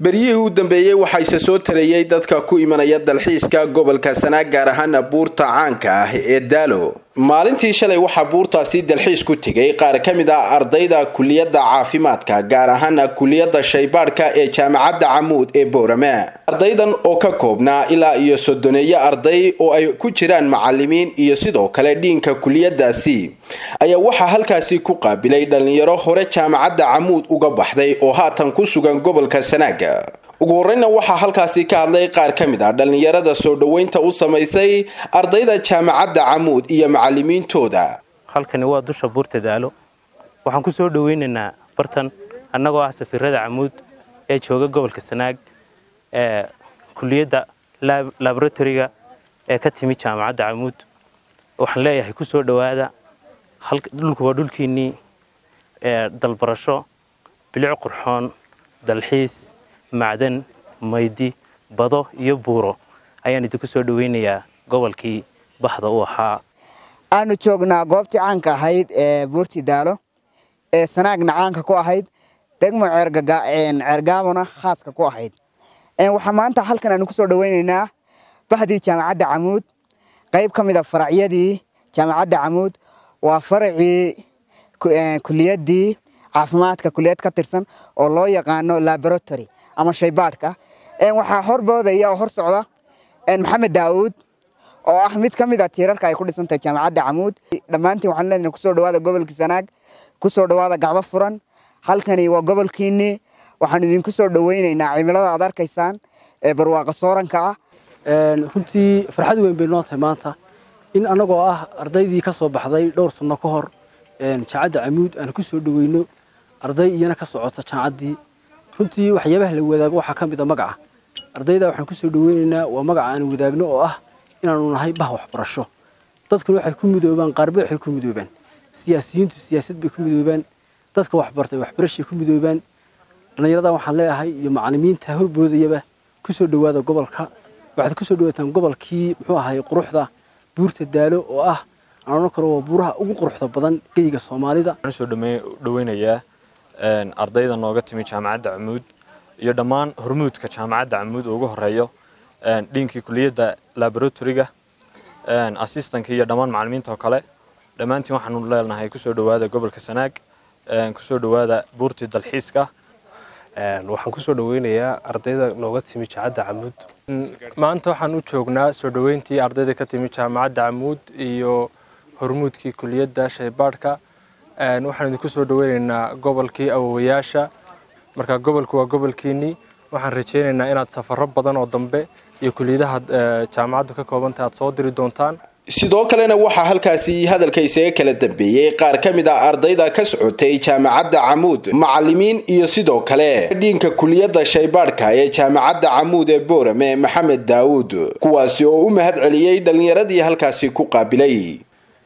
beryihii u dambeeyey waxaa isa soo tarayey dadka ku imanaya dalxiiska gobolka sanaag gaar ahaan buurta caanka ah ee daalo maalintii shalay waxaa buurtaasi dalxiis ku tegay qaar ka mid ah ardayda kuliyadda caafimaadka gaar ahaan kuliyadda shaybaadhka ee jaamacadda camuud ee boorame ardaydan oo ka koobnaa ilaa iyo soddoneeyo arday oo ay ku jiraan macalimiin iyo sidoo kale dhiinka kuliyadaasi ayaa waxaa halkaasi ku qaabilay dhallinyaro hore jaamacadda camuud uga baxday oo haatan ku sugan gobolka sanaaga ugu horeyna waxaa halkaasi ka hadlay qaar ka mid ah dhallinyarada soo dhoweynta u samaysay ardayda jaamacadda camuud iyo macalimiintooda halkani waa dusha buurta daalo waxaan ku soo dhoweynaynaa bartan annagoo ah safiirada camuud ee jooga gobolka sanaag ee kuliyadda laboratoriga ee ka timi jaamacadda camuud waxaan leeyahay ku soo dhowaada dhulku waa dhulkiinnii dalbarasho bilic qurxoon dalxiis macdan maydi bado iyo buuro ayaan idinku soo dhoweynayaa gobolkii baxda u ahaa aanu joognaa goobtii caanka ahayd ee buurtii daalo ee sanaagna caanka ku ahayd degmo ceergaabona khaaska ku ahayd waxaa maanta halkan aanu kusoo dhoweynaynaa bahdii jaamacadda camuud qayb ka mid a faracyadii jaamacadda camuud waa faracii kuliyaddii caafimaadka kuliyad ka tirsan oo loo yaqaano laboratory ama shaybaadhka waxaa horboodaya oo hor socda maxamed daawuud oo ah mid ka mid a tiirarka ay ku dhisantahay jaamacadda camuud dhammaantiin waxaan leenahay kusoo dhawaada gobolkii sanaag kusoo dhawaada gacbo furan halkani waa gobolkiinnii waxaan idinku soo dhoweynaynaa cimilada aad arkaysaan ee barwaaqa sooranka ah runtii farxad weyn bay noo tahay maanta in annagoo ah ardaydii ka soo baxday dhowr sanno ka hor jaamacadda camuud aan ku soo dhoweyno arday iyana ka socota jaamacaddii runtii waxyaabaha la wadaago waxaa ka mid a magaca ardayda waxaan ku soo dhoweynaynaa waa magaca aan wadaagno oo ah inaanu nahay bah waxbarasho dadkuna waxay ku midoobaan qaarba waxay ku midoobaan siyaasiyiintu siyaasad bay ku midoobaan dadka waxbartay waxbarashay ku midoobaan dhallinyarada waxaan leeyahay iyo macallimiinta horboodayaba ku soo dhowaada gobolka waxaad ku soo dhowaataan gobolkii muxuu ahay quruxda buurta daalo oo ah aan odhan karo waa buuraha ugu quruxda badan geyiga soomaalida waxaan soo dhoweynayaa ardayda nooga timi jaamacadda camuud iyo dhammaan hormuudka jaamacadda camuud ugu horeeyo dhiinkii kuliyadda laboratoriga assistanka iyo dhammaan macallimiinta oo kale dhammaantiin waxaanu leenahay kusoo dhowaada gobolka sanaag kusoo dhowaada buurtii dalxiiska waxaan kusoo dhoweynayaa ardayda nooga timi jaamacadda camuud maanta waxaan u joognaa soo dhoweyntii ardayda ka timi jaamacadda camuud iyo hormuudkii kuliyadda shaybaadhka waxaan idinku soo dhoweynaynaa gobolkii awowayaasha marka gobolku waa gobolkiinnii waxaan rajaynaynaa inaad safaro badan oo dambe iyo kuliyadaha jaamacaddu ka koobantah aad soo diri doontaan sidoo kalena waxaa halkaasi hadalka isaga kala dambeeyey qaar ka mid ah ardayda ka socotay jaamacadda camuud macalimiin iyo sidoo kale dhiinka kuliyadda shaybaadhka ee jaamacadda camuud ee boorame maxamed daawuud kuwaasi oo u mahad celiyey dhallinyaradii halkaasi ku qaabilay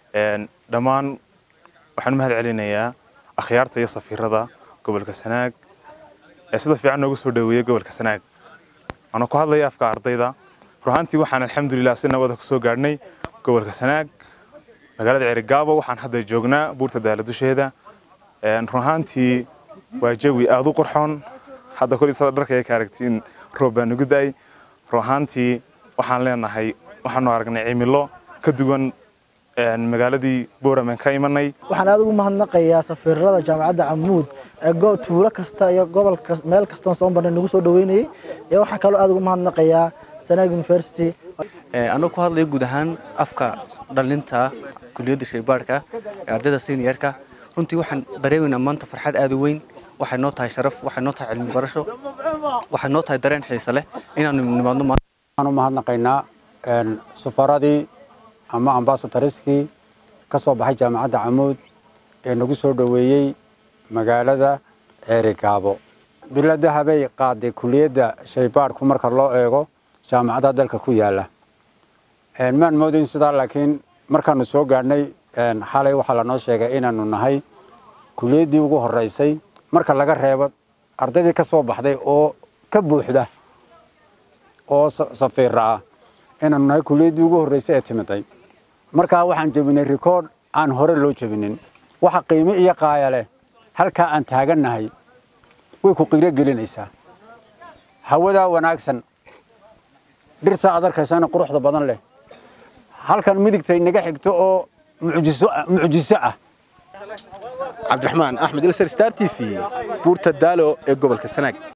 dhammaan waxaan u mahad celinayaa akhyaarta iyo safiirada gobolka sanaag ee sida fiican noogu soo dhoweeyey gobolka sanaag waana ku hadlaya afka ardayda ruhaantii waxaan alxamdulilah si nabada kusoo gaadhnay gobolka sanaag magaalada ceerigaabo waxaan hadda joognaa buurta daala dusheeda ruhaantii waa jawi aada u qurxoon hadda kolisada dharka ay ka aragtiin roob baa nagu da-ay ruhaantii waxaan leenahay waxaanu aragnay cimilo ka duwan magaaladii booramen ka imanay waxaan aad ugu mahadnaqayaa safiirada jaamacadda camuud ee tuulo kasta iyo gobol meel kastoon soo marnay nagu soo dhoweynayay iyo waxaa kaloo aad ugu mahadnaqayaa sanaag university anuu ku hadlayo guud ahaan afka dhalinta kuliyadda shaybaadhka ee ardayda seniorka runtii waxaan dareemaynaa maanta farxad aad u weyn waxay noo tahay sharaf waxay noo tahay cilmi barasho waxay noo tahay dareen xiise leh inaanu nimaadno waxaan u mahadnaqaynaa safaradii ama ambasadariskii ka soo baxay jaamacadda camuud ee nagu soo dhoweeyey magaalada ceerigaabo bilada habay qaaday kuliyadda shaybaadhku marka loo eego jaamacadaha dalka ku yaala maan moodayn sidaa laakiin markaanu soo gaadhnay xalay waxaa lanoo sheegay inaanu nahay kuliyaddii ugu horeysay marka laga reebo ardaydii ka soo baxday oo ka buuxda oo safiira ah inaanu nahay kuliyaddii ugu horreysay ee timiday markaa waxaan jebinay rikoodh aan hore loo jebinin waxa qiimo iyo qaaya leh halkaa aan taagannahay way ku qiiro gelinaysaa hawadaa wanaagsan dhirta aad arkaysana quruxda badan leh halkan midigta inaga xigto oo mucjiso ah cabdiraxmaan axmed ilsar star t v buurta daalo ee gobolka sanaag